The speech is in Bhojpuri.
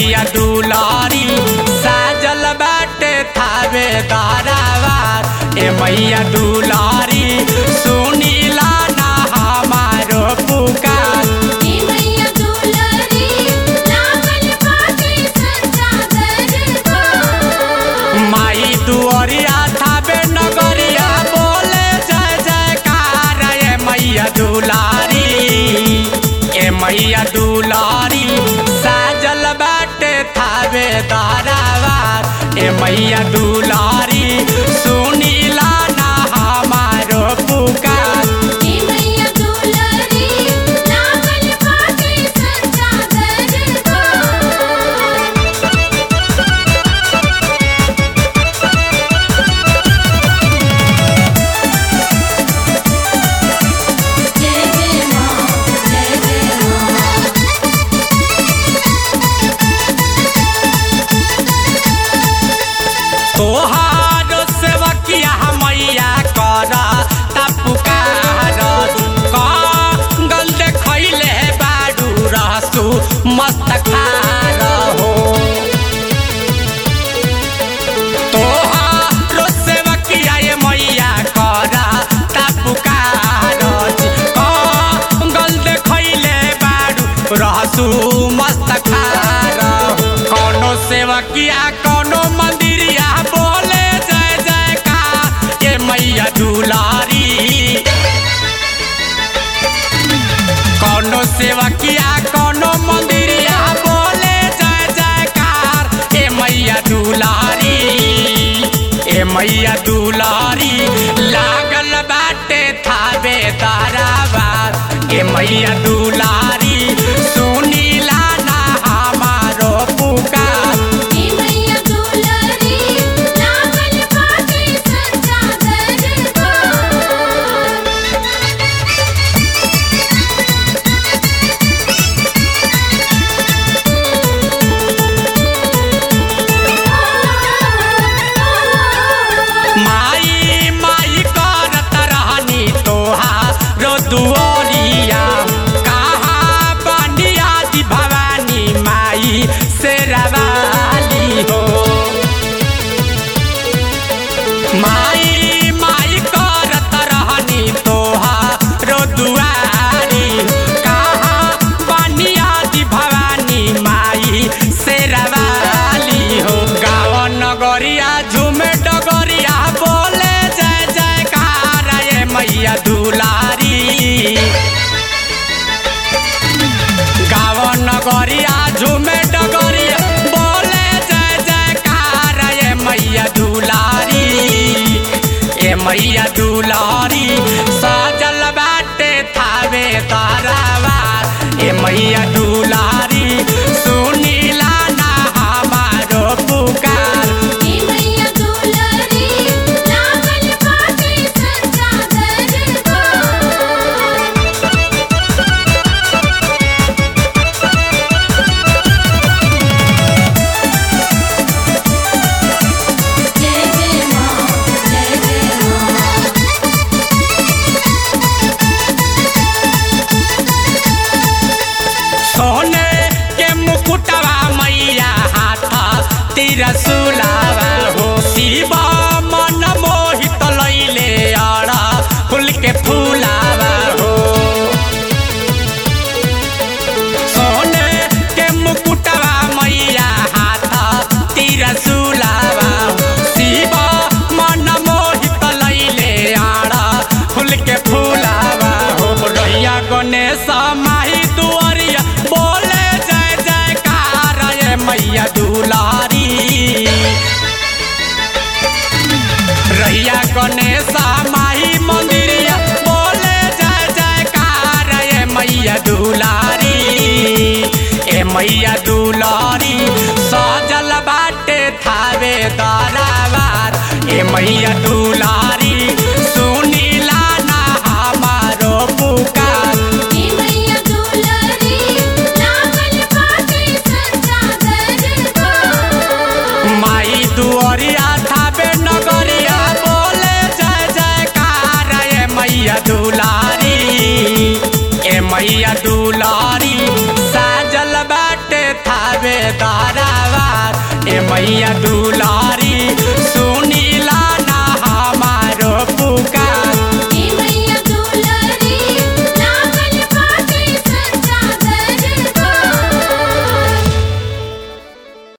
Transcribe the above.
मैया दुलारी साजल बाटे थावे दारावार ए मैया दुलारी सुनीला ना हमारो पुकार हे मैया दुलारी लागल बाटे सच्चा दरबार माई दुआरिया थावे नगरिया बोले जय जयकार ए मैया दुलारी ए मैया दुलारी साजल बाटे थावे दारावार ए मैया दुलारी सुनीला ना हमारो पुकार हे मैया दुलारी लागल बाटे सच्चा दरबार जय जय मां जय जय मां तोहार सेवकिया मैया कर तपुकार कंगल देखैले बाडू रहसु मस्त खार हो तोहार सेवकिया ये मैया कर तपुकार कंगल देखैले बाडू रहसु मस्त खार कौनो सेवकिया कौनो मंदिरिया बोले जय जयकार ये मैया दुलारी कौनो सेवकिया कौनो मंदिरिया बोले जय जयकार ए मैया दुलारी ए मैया दुलारी लागल बाटे थावे ताराबार ए मैया दुलारी सुनीला ना हमारो पुकार हे मैया दुलारी लागल बाटे सच्चा दरबार माई माई करत रहनी तोहारो दुआरिया कहाँ बनिया दी भवानी माई से रवाली हो माई माई करत रहनी तोहारो दुआरी कहाँ बनिया दी भवानी माई से रवाली हो गाँव नगरिया झूमे डगरिया बोले जय जयकार ये मैया दुलारी गाँव नगरिया झूमे डगरिया बोले जय जयकार ये मैया दुलारी ए मैया दुलारी सजल बाटे थावे तारावार ए मैया दुलारी सुनीला ना हमारो पुकार हे मैया दुलारी लागल बाटे सच्चा दरबार जय जय मां जय जय मां सोने के मुकुटवा मैया हाथ तिरसुलावा हो शिवा मन मोहित लैले अड़ा फूल के फूलावा हो सोने के मुकुटवा मैया हाथ तिरसुलावा शिवा मन मोहित लैले अड़ा फूल के फूलावा हो रैया गणेश माही दुआरिया बोले जय जयकार ये मैया दुलारी रैया गणेश माही मंदिरिया बोले जय जयकार ये मैया दुलारी ए मैया दुलारी सजल बाटे थावे दारावार ए मैया दुलारी